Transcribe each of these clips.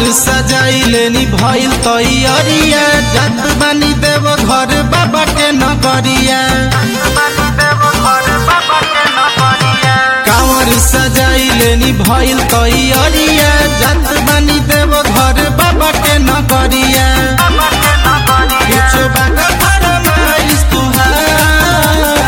सजाइले नी भइल तैयारिया जात बानी देव घर बाबा के नगरिया कांवर सजाइले नी भइल तैयारिया जात बानी देव घर बाबा के नगरिया कुछ बात फरमाइश तुहार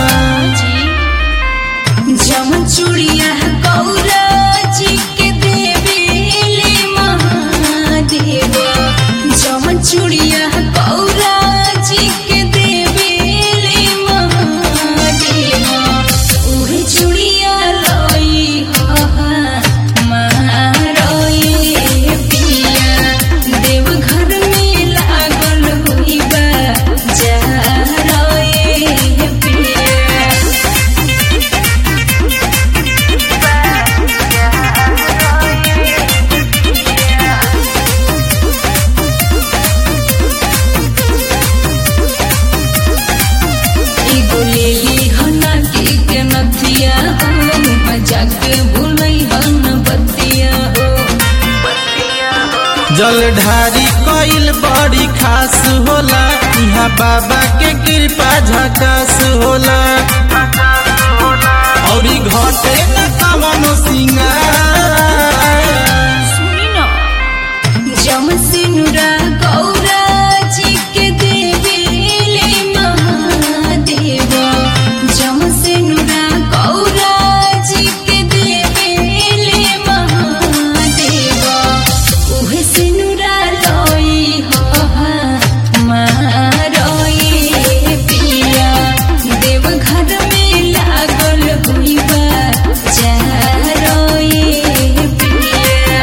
जम चूड़िया गौरा जी के देवेले महादेव जम चूड़िया गौरा जी के देवेले महादेव उहे चूड़िया लई हा मारोए पिया देव घर में लागल हुई बा जा रोए पिया एगो लेली हना के के नथिया हो मजाक भूलई हन बतिया हो जल ढारी कइल बड़ी खास होला इहाँ बाबा के कृपा झकास होला औरी घटे न कवनो सिंगार सुनी ना जम सिनुरा गौरा जी के देवेले महादेव जम सिनुरा गौरा जी के देवेले महादेव उहे सिनुरा लई हो मारोए पिया देव घर में लागल हुई बा जा रोए पिया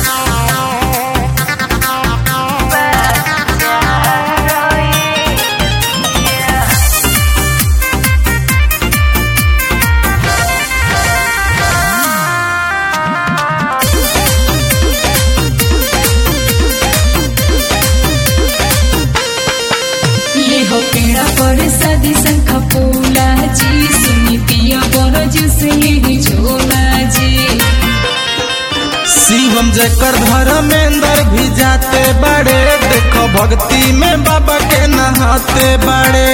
ये हो पेड़ा पर सदी शंख फूला जी सुनी पिया बरज से ही झोला जी शिवम जकर धर्मेंद्र भी जाते बड़े देखो भक्ति में बाबा के नहाते बड़े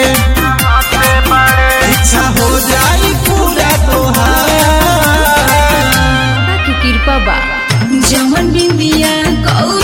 इच्छा हो जाई पूरा तोहार बाबा की कृपा बा जमन बिंदिया गौ